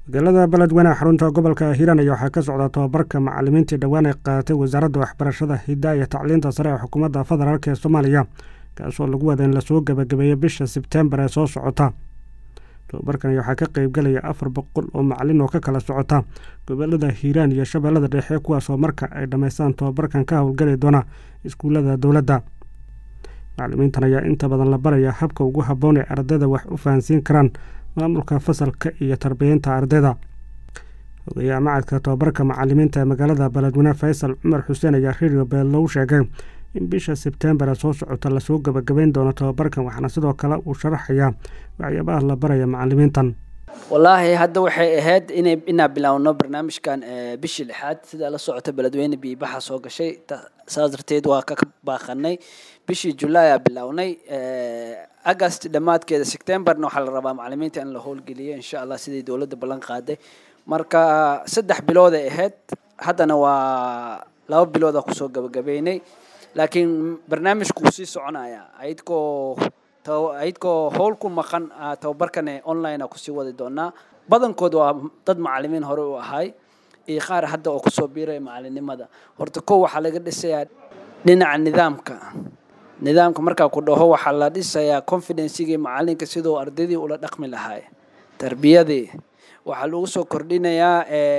magaalada beledweyne xarunta gobolka hiiraan ayaa waxaa ka socda tobabarka macalimiintii dhowaan ay qaadatay wasaaradda waxbarashada hiddaa iyo tacliinta sare ee xukuumadda federaalk ee soomaaliya kaasoo lagu wada in lasoo gebagabeeyo bisha sebtembar ee soo socota tobabarkan waxaa ka qeybgalaya afar boqol oo macalin oo ka kala socota gobolada hiiraan iyo shabeellada dhexe kuwaasoo marka ay dhammaystaan tobabarkan ka howlgali doona iskuullada dowladda macalimiintan ayaa inta badan la baraya habka ugu habboon ee ardayda wax u fahansiin karaan maamulka fasalka iyo tarbiyeynta ardayda ogayaha macadka tobabarka macalimiinta ee magaalada beledweyne faysal cumar xuseen ayaa radio beellow sheegay in bisha sebtembar ee soo socota lasoo gebagabeyn doono tobabarkan waxaana sidoo kale uu sharaxayaa waxyaabaha la baraya macalimiintan wallaahi hadda waxay ahayd inay inaa bilaawno barnaamijkan bishii lixaad sidaa la socota beledweyne biibaxa soo gashay saas darteed waa ka baaqanay bishii julaay aa bilaawnay agast dhammaadkeeda septemberna waxaa la rabaa macalimiinta in la howlgeliyo insha allah sidii dowladda ballan qaaday marka saddex bilood ay ahayd haddana waa laba biloodaa kusoo gabagabeynay laakiin barnaamijku wuu sii soconaya ayadkoo ayadkoo howl ku maqan tababarkane online a kusii wadi doonaa badankood waa dad macalimiin hore u ahay iyo qaar hadda oo kusoo biiraya macalinimada horta kow waxaa laga dhisayaa dhinaca nidaamka nidaamka markaa ku dhaho waxaa la dhisayaa confidencigii macalinka siduu ardaydii ula dhaqmi lahaay tarbiyadii waxaa lagu soo kordhinayaa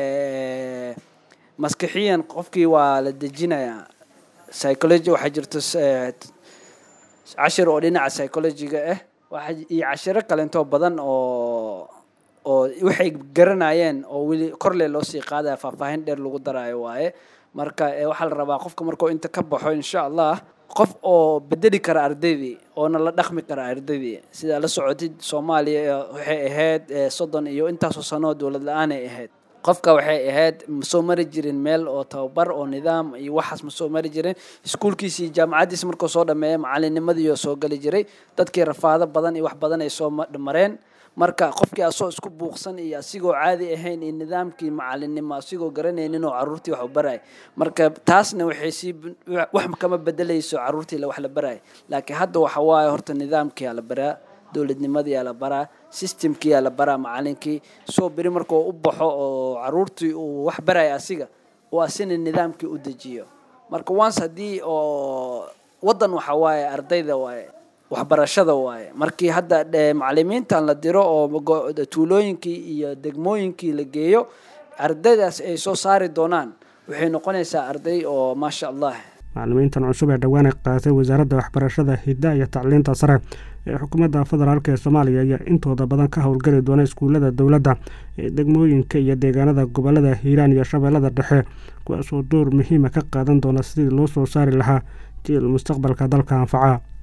maskixiyan qofkii waa la dejinayaa psychology waxaa jirto cashir oo dhinaca psychologiga ah iyo cashiro kalentoo badan oo oo waxay garanayeen oo weli korle loo sii qaadaya faahfaahin dheer lagu daraayo waaye marka waxaa la rabaa qofka markuu inta ka baxo insha allah qof oo bedeli kara ardaydii oona la dhaqmi kara ardaydii sidaa la socotid soomaaliya waxay ahayd soddon iyo intaasoo sanoo dowlad la-aanay ahayd qofka waxay ahayd ma soo mari jirin meel oo tababar oo nidaam iyo waxaas ma soo mari jirin iskuulkiisi iyo jaamacaddiisi markuu soo dhameeya macalinimadiioo soo geli jiray dadkii rafaado badan iyo wax badan ay soo mareen marka qofkii asoo isku buuqsan iyo asigoo caadi ahayn iyo nidaamkii macalinimo asigoo garanaynin oo caruurtii wax u baray marka taasna waxay sii wax kama bedelayso caruurtii wax la baray laakiin hadda waxa waaye horta nidaamkiyaa la baraa dowladnimadiyaa la baraa systemkiyaa la baraa macalinkii soo beri markuu u baxo oo caruurtii uu wax baraya asiga oo asina nidaamkii u dejiyo marka once haddii oo waddan waxa waaye ardayda waaye waxbarashada waaye markii hadda macalimiintan la diro oo tuulooyinkii iyo degmooyinkii la geeyo ardaydaas ay soo saari doonaan waxay noqonaysaa arday oo maasha allah macalimiintan cusub ee dhowaan ay qaadatay wasaaradda waxbarashada hidda iyo tacliinta sare ee xukuumadda federaalk ee soomaaliya ayaa intooda badan ka howlgeli doona iskuullada dowladda ee degmooyinka iyo deegaanada gobolada hiiraan iyo shabeellada dhexe kuwaasoo door muhiima ka qaadan doona sidii loo soo saari lahaa jiil mustaqbalka dalka anfaca